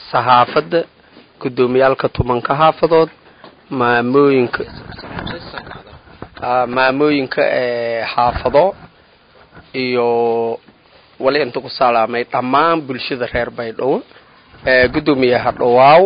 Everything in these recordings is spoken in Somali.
saxaafadda guddoomiyaalka tumanka xaafadood maamooyinka maamooyinka xaafado iyo wali inta ku salaamay dhammaan bulshada reer baydhabo guddoomiye hadhowaaw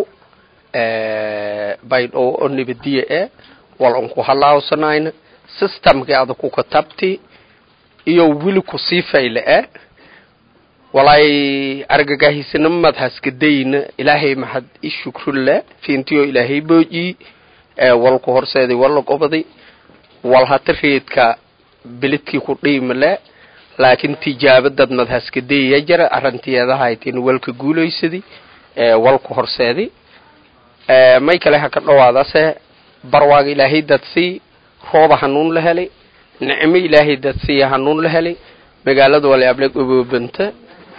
baydhabo oo nabadiye e wal unku halaawsanayna systemkii ada ku katabti iyo wili kusii fayle e walay argagahisanimad haskadayna ilaahay maxad i shukrulle fiintiyo ilaahay booji walku horseeday walla gobaday wal hata reedka bilidkii ku dhiimale laakiin tijaabadad mad haskadayya jara arrintiyeedahaytin walka guulaysadi walku horseeday may kale ha ka dhawaadase barwaaga ilaahay dadsii rooba hanuun la helay nicmo ilaahay dadsiiya hanuun la helay magaalada walaableg oboobanta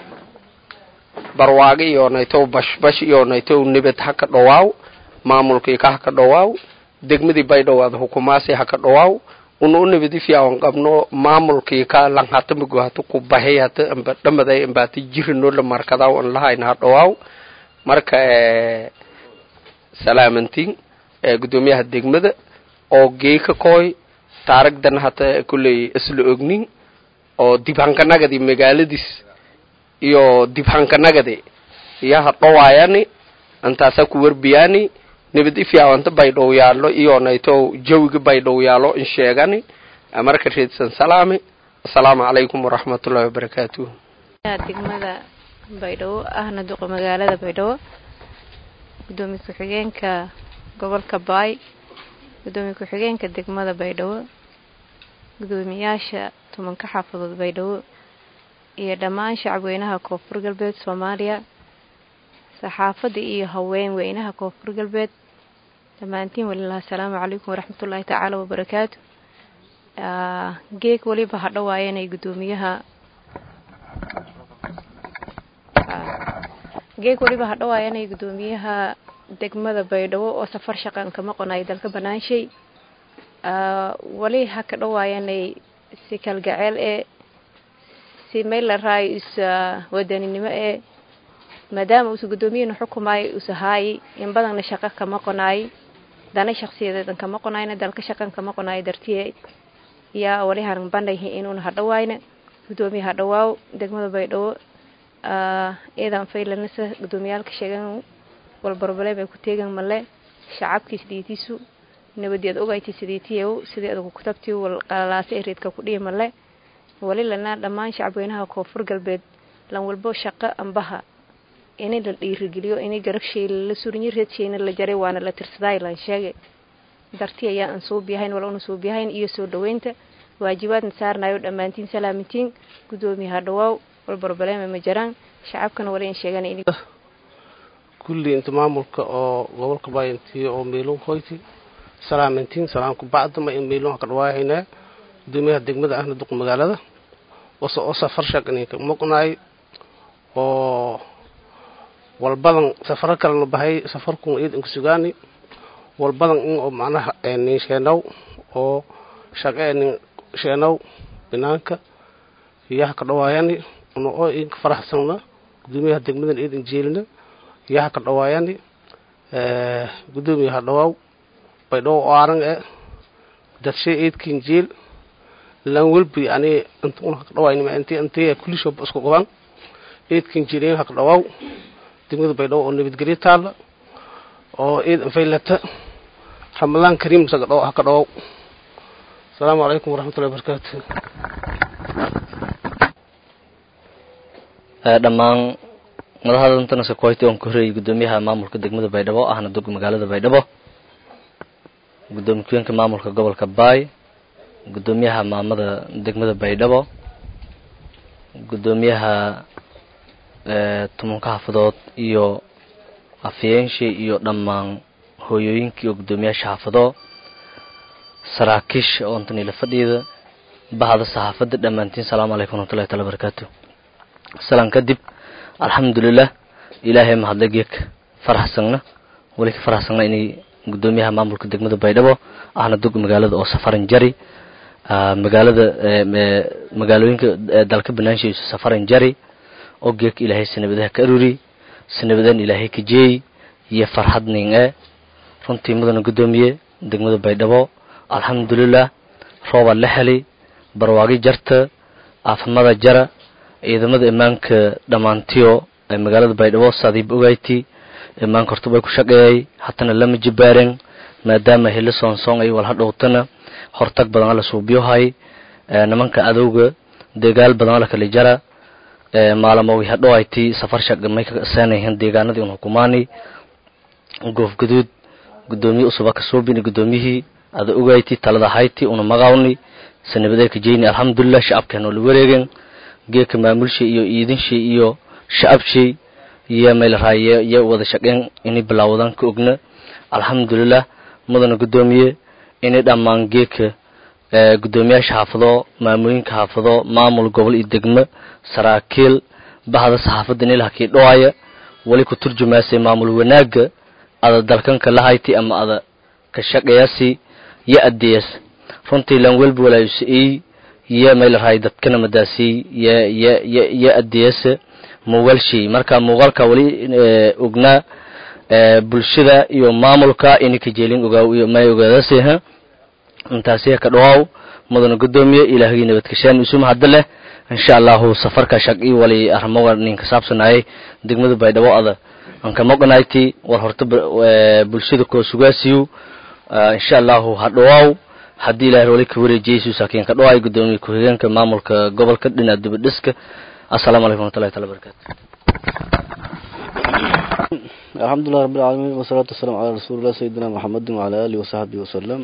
barwaaga iyoonaytow bashbash iyoonaytow nibad ha ka dhawaaw maamulkii ka ha ka dhawaaw degmadii baydhowaad hukumaasi ha ka dhawaaw una u nibadi fiican qabno maamulkii ka lang hata mago hata ku bahay hata amba dhamaday amba hata jirino la markadaw an lahayna ha dhawaaw marka salaamantiin guddoomiyaha degmada oo geeka kooy taaragdan hata kulley isla ognin oo dibhankanagadi magaaladiis iyo dibhankanagadi iyo hadhawaayani intaasa ku warbiyaani nabad ifiawanta baydhow yaalo iyonayto jawiga baydhow yaalo in sheegani marka reedsan salaami assalaamu calaykum waraxmatullahi wabarakaatuh degmada baydhabo ahna duqa magaalada baydhabo gudoomiye ku-xigeenka gobolka baay gudoomiye ku-xigeenka degmada baydhabo gudoomiyaasha tumanka xaafadood baydhabo iyo dhammaan shacabweynaha koonfur galbeed soomaaliya saxaafadda iyo haween weynaha koonfur galbeed dhammaantiin walilah asalaamu calaykum waraxmatullaahi tacaala wabarakaatu geeg weliba ha dhawaayanay gudoomiyaha geeg weliba ha dhawaayanay gudoomiyaha degmada baydhabo oo safar shaqan kama qonayo dalka banaanshay wali ha ka dhawaayanay si kalgaceel ee si meel la raayo is wadaninimo ee maadaama uusa guddoomiyahana xukumaayo uusa haayay in badanna shaqo kama qonaayay dana shaksiyadeedan kama qonaayna dalka shaqan kama qonaayo dartiye yaa wali han bandhayhi inuuna hadhawaayna guddoomiye hadhawaaw degmada baydhabo iidan faylanasa guddoomiyaalka sheegan walbarbaleem ay ku teegan male shacabkiis dhiitiisu nabadeed ogayti sidiitiyow sidii adugu kutabtii wal qalalaasa ee reedka ku dhihi male wali lana dhammaan shacabweynaha koonfur galbeed lan walbo shaqo ambaha ini la dhiirigeliyo ini garagshay la surinyo reedshayna la jaray waana la tirsaday lan sheegay darti ayaa aan suubiyahayn wala una suubiyahayn iyo soo dhaweynta waajibaadna saarnayo dhammaantiin salaamintiin guddoomiyaha dhawaaw walbarbaleema ma jaraan shacabkana wala in sheegan in kulli inta maamulka oo gobolka baayantiyo oo meelun hoyti salaamintiin salaamku bacdama in meelun ka dhawaahayna gudoomiyaha degmada ahna duq magaalada oo safar shaqaninka maqnaay oo walbadan safaro kalena bahay safarkun iid inku sugaani walbadan in oo macnaha nin sheenow oo shaqe nin sheenow binaanka iyaha ka dhawaayani una oo idinka faraxsanna gudoomiyaha degmadan iidin jeelina iyaha ka dhawaayani gudoomiyaha dhawaaw baydhawo oo arang e dadshay iidkin jeel lan welbi ani inta un haka dhawaynima inti intii kulishoba isku qaban iidkin jirin haka dhawaaw degmada baydhabo oo nabadgelyo taalla oo iid infaylata ramadaan kariim saga dhaw haka dhawaw asalaamu calaykum waraxmatullahi wabarakaatu dhammaan madaxdantana sakoyti oon ku horeeyay guddoomiyaha maamulka degmada baydhabo ahna dug magaalada baydhabo gudoomiye ku-yeenka maamulka gobolka baay guddoomiyaha maamada degmada baydhabo guddoomiyaha tumanka xaafadood iyo afyeenshii iyo dhammaan hooyooyinkii oo guddoomiyaasha xaafado saraakiisha oo intanila fadhiida bahda saxaafadda dhammaantiin salaamu calaykum waraxmatullahi taala barakaatu salaan kadib alxamdulilah ilaahay mahadle geek faraxsangna weli ka faraxsangna inay guddoomiyaha maamulka degmada baydhabo ahna dug magaalada oo safaran jari magaalada magaalooyinka dalka banaanshiisu safaran jari oo geek ilaahay sanabadaha ka aruri sanabadan ilaahay ka jeey iyo farxad nin e runtii mudana guddoomiye degmada baydhabo alxamdulilah roobaa la helay barwaagi jarta aafamada jara ciidamada imaanka dhammaantiyo ee magaalada baydhabo saadiib ogayti imaanka hortubay ku shaqeeyay hatana lama jibaaren maadaama heli soonsoon ay wal hadhowtana hortag badan ala suubiyohay nimanka adowga deegaal badan ala kala jara maalamowi hadhowayti safar shaqa may ka seenayihiin deegaanadii un hukumaani goof gaduud guddoomiye usuba ka suubini guddoomiyihii ada ogayti talada hayti una magawni sanabadee ka jeyni alxamdulilah shacabkeena oo la wareegen geeka maamulshay iyo iidinshay iyo shacabshay iyo meelraay iyo wada shaqeen inay bilaawadan ka ogna alxamdulilah mudana guddoomiye inay dhammaan geeka guddoomiyaasha xaafado maamooyinka xaafado maamul gobol iyo degmo saraakiil bahda saxaafadda inay lahakii dhawaaya wali ku turjumaasay maamul wanaaga ada dalkanka lahayti ama ada ka shaqeeyasi yo adeeyas runtii lan welba walaayusa-ey yo meelraay dadkana madaasiyey yo yo yo yo adeeyasa muuqaalshay marka muuqaalka wali ognaa bulshada iyo maamulka inay ka jeelin ogaaw iyo may ogaadasah intaasiya ka dhawaaw mudana guddoomiye ilaahagii nabadgashaan isuma hadda leh insha allahu safarka shaqii wali arrimoga nin ka saabsanayay degmada baydhabo ada aan ka maqnayti war horta bulshada koo sugaasiyo insha allahu ha dhawaaw haddii ilahay wali ka wareejiyeysu saakiin ka dhawaay guddoomiye ku-xigeenka maamulka gobolka dhinaca dibadhiska assalaamu calaykum waraxmatullahi taala barakatu alxamdulilah rabi alcaalamiin wasalaatu wasalaamu calaa rasuulillah sayidina maxamedin wacala alihi wasaxbihi wasalam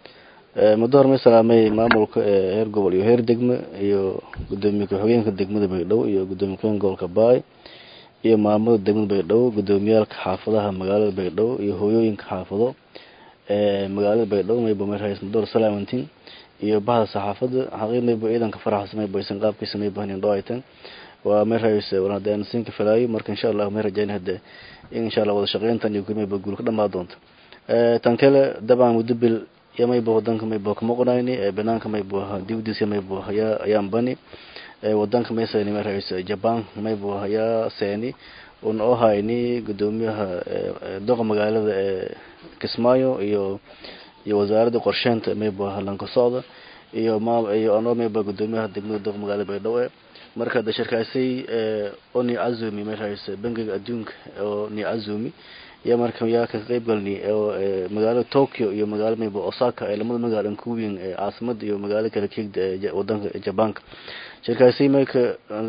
muddo hormay salaamay maamulka heer gobol iyo heer degme iyo gudoomiye ku-xigeenka degmada baydhabo iyo gudoomiye ku-xigeenka gobolka baay iyo maamada degmada baydhabo gudoomiyaalka xaafadaha magaalada baydhabo iyo hooyooyinka xaafado magaalada baydhabo mayba meerhays mudoor salaamantin iyo bahda saxaafada xaqiiq mayba ciidanka faraxsa mayba aysan qaabkiisa mayba hanin dhawaytan waa meerhays wanadaan siinka falaayo marka insha allah may rajayn hade in insha allah wada shaqeyntan iyo mayba guul ka dhamaa doonta tan kale dabcan muddo bil iyo mayba wadanka mayba kama qonayni banaanka mayba dibdiisa mayba ayaa ayaan bani wadanka maysani meerhays jaban mayba ayaa seeni un oo hayni gudoomiyaha doqa magaalada ee kismaayo iyo iyo wasaaradda qorsheynta mayba lanka socda iyo ma iyo anoo mayba gudoomiyaha degmada doqa magaalada baydhabo marka de shirkaasay oo ni azumi meerhays bangiga adduunka oo ni azumi iyo marka yaa ka qayb galni oo magaalada tokyo iyo magaalada mayba osaka ee lamada magaalo ku weyn ee caasimada iyo magaalo kala keegda ee wadanka jabanka shirkaasi marka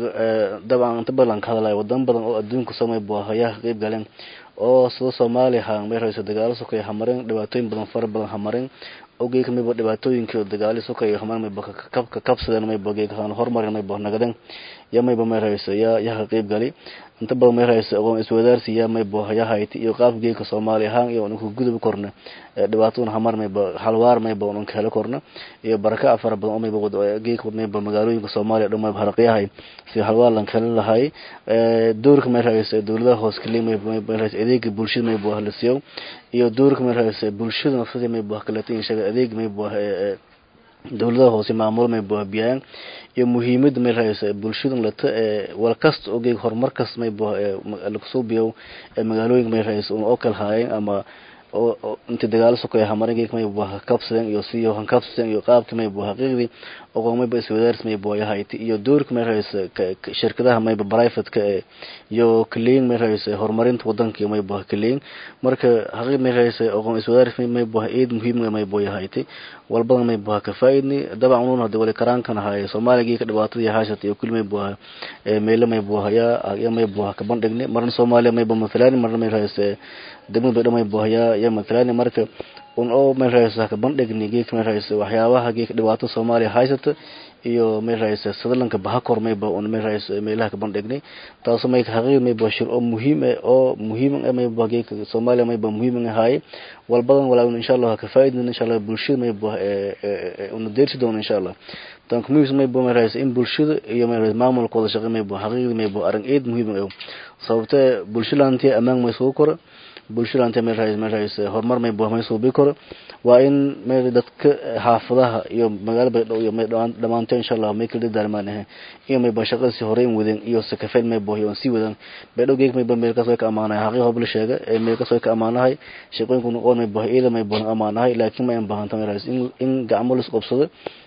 dabcan inta badan ka hadlaya wadan badan oo adduunka samay buu ayaa ka qayb galeen oo sida soomaaliya ha meerhaysa dagaalo sokay hamareen dhibaatooyin badan fara badan hamareen ogeeka mayba dhibaatooyinkii dagaali sokay hamareen mayba ka kabsadeen mayba geeka haan horumarin mayba nagadeen ya mayba meerhaysa yaa yaa ka qayb gali inta badan meerhaysa aqoon iswadaarsi yaa mayba yaa hayti iyo qaabka geeka soomaaliya ahaan iyo unku gudub korna dhibaatooyin hamar mayba halwaar mayba unka helo korna iyo baraka fara badan oo mayba geeka mayba magaalooyinka soomaaliya dhan mayba haraqyahay si halwaar lan kala lahay doorka meerhaysa dowladaha hoos kaliya mayba meerhaysa adeega bulshada mayba la siiyo iyo doorka meerhaysa bulshada nafsada mayba kaleeto in shaga adeeg mayba dowladaha hoose maamulo mayba biyaan iyo muhiimada meerhaysa bulshada lata wal kasta oo geeg horumar kasta mayba lakusoo biyo magaalooyinka meerhaysa oo kala haayeen ama oo inta dagaalo sokaya hamarin geeg mayba kabsadeen iyo siyo hankabsadeen iyo qaabka mayba xaqiiqdii oo mayba iswadaars mayba yahayti iyo doorka meerhaysa shirkadaha mayba privateka iyo kaleyn meerhaysa horumarinta wadanka mayba kaleyn marka xaqiiq meerhaysa aqoon iswadaars mayba eed muhiim mayba yahayti walbada mayba ka faaidni dabcan unun hada wali karaankan ahaay soomaaliya geeka dhibaatada iyo haashata iyo kuli mayba meelo mayba hayaa ya mayba ka bandhigni marna soomaaliya mayba mathalani marna meerhaysa degmada baydha mayba hayaa ya mathalani marka un oo meerhaysa ka bandhigni geeka meerhaysa waxyaabaha geeka dhibaatada soomaaliya haysata iyo meerhaysa sadalanka bahakor mayba un meerhaysa meelaha ka bandhigni taaso mayka xaqiiq mayba shir oo muhiim eh oo muhiim eh mayba geeka soomaaliya mayba muhiim ahaay walbadan walaa insha allah ka faaidin insha allah bulshada mayba una deersi doono insha allah tan community mayba meerhaysa in bulshada iyo meerhaysa maamulka wada shaqey mayba xaqiiqdi mayba arrin eed muhiim ah sababtee bulshada laantiya ammaan may sugu kora bulshada anta meel raayis meel raayis horumar may buah may suubi karo waa in meel dadka xaafadaha iyo magaalo baydhabo iyo may dhamaanto insha allah may kala daarmaan ahe iyo may ba shaqadii hore in wadan iyo sakafeen may buah iyo sii wadan baydhabo geeg may ba meel kaas way ka amaanahay xaqii hobla sheega ee meel kaas way ka amaanahay shaqooyinku noqon may buah iyada may buah amaanahay laakiin may baahanta meel raayis in in gacmo la isqobsado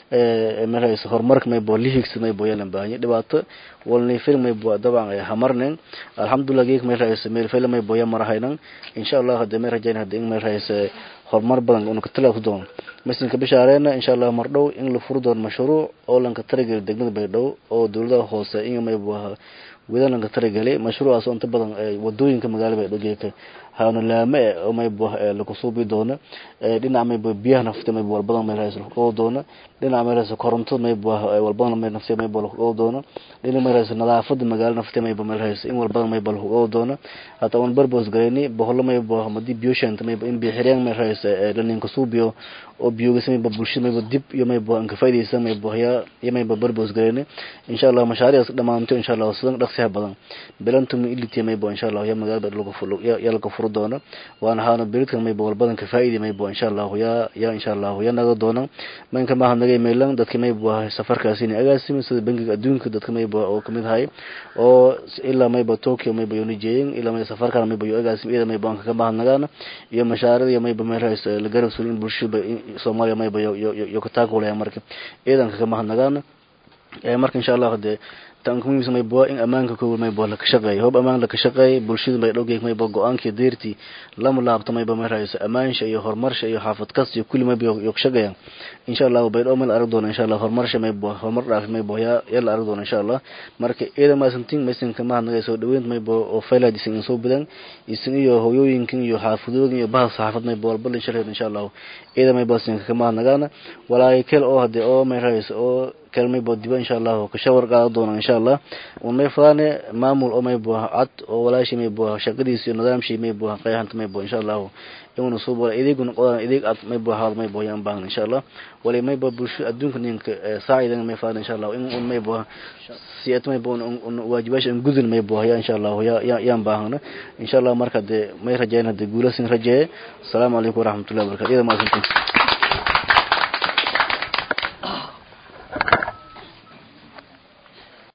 maraysa horumarka may bo lihigsa may bo yalan baahanya dhibaato walni fil may bo daban hamarnen alhamdulillah geek may raaysa meel fil may bo yamarahaynan insha allah hada may rajayn hada in may raaysa horumar badan unu katala doon masinka bishaareena insha allah mar dhow in la furo doon mashruuc oo lanka taragelay degmada baydhabo oo dowladaha hoose in may bo wada lanka taragelay mashruucaas oo inta badan wadooyinka magaalada baydhabo geeka haana laame e oo may bo lagu suubi doono dhinaca may bo biyaha nafta may bo walbadan may raaysa lagu doono dhinaca may raaysa koronto may bo walbadan may nafta may bo lagu doono dhinaca may raaysa nadaafada magaalo nafta may bo may raaysa in walbadan may bo lagu doono hata on barbos gareyni boholo may bo madi biyo shanta may bo in biyo xireen may raaysa laninka suubiyo oo biyogas may bo bulshada may bo dib iyo may bo anka faydaysa may bo ya iyo may bo barbos gareyni insha allah mashaariicas dhamaanto insha allah sidan dhaqsiha badan bilantumi ilitiya may bo insha allah ya magaalada lagu fulo ya lagu furo doono waana haana beridkan may bo walbadan ka faa'idi may bo insha allah ya ya insha allah ya naga doona manka maaha naga mailan dadka may bo safarkaasi ni agaasimi sida bangiga adduunka dadka may bo oo kamid ahay oo ilaa may bo tokyo may bo yoni jeeyin ilaa may safarkan may bo yo agaasimi ida may bo anka ka maaha nagaana iyo mashaarida iyo may bo may rays la garab sulin bulshada soomaaliya may bo yo yo ka taakulaya marka iidanka ka maaha nagaana marka insha allah hadee tan muhiimsa may bo in amaanka koowa may bo laka shaqeeyo hoob amaan laka shaqeeyo bulshada may dhowgeeg may bo go-aankii deertii lama laabto may bo may raayso amaansha iyo horumarsha iyo xaafad kasta iyo kulli may bo yo ka shaqeeyaan insha allah baydhabo may la arag doona insha allah horumarsha may bo horumar dhaaf may bo yaa yaa la arag doona insha allah marka iyada maasantin maysanka mahad naga soo dhaweynta may bo oo faylad isin soo badan isin iyo hooyooyinkan iyo xaafadooyin iyo bahas saxaafad may bo walba la shaqeeyo insha allah iyada may bo isin ka mahad nagaana walaay kale oo hadee oo may raayso oo kalmay bo diba insha allah ka shawar qaada doona insha allah un may fadaane maamul oo may bo cad oo walaashi may bo shaqadiisa iyo nidaamshii may bo qeexanta may bo insha allah inuna soo bola ideeguna qodaan ideeg cad may bo haal may bo yaan baahan insha allah wali may bo bulsho adduunka ninka saacidan may fadaan insha allah in un may bo siyat may bo waajibaasha in gudun may bo ya insha allah ya yaan baahana insha allah marka de may rajayn hade guulasin rajeeye asalaamu calaykum waraxmatullahi wabarakatu iyada maasantin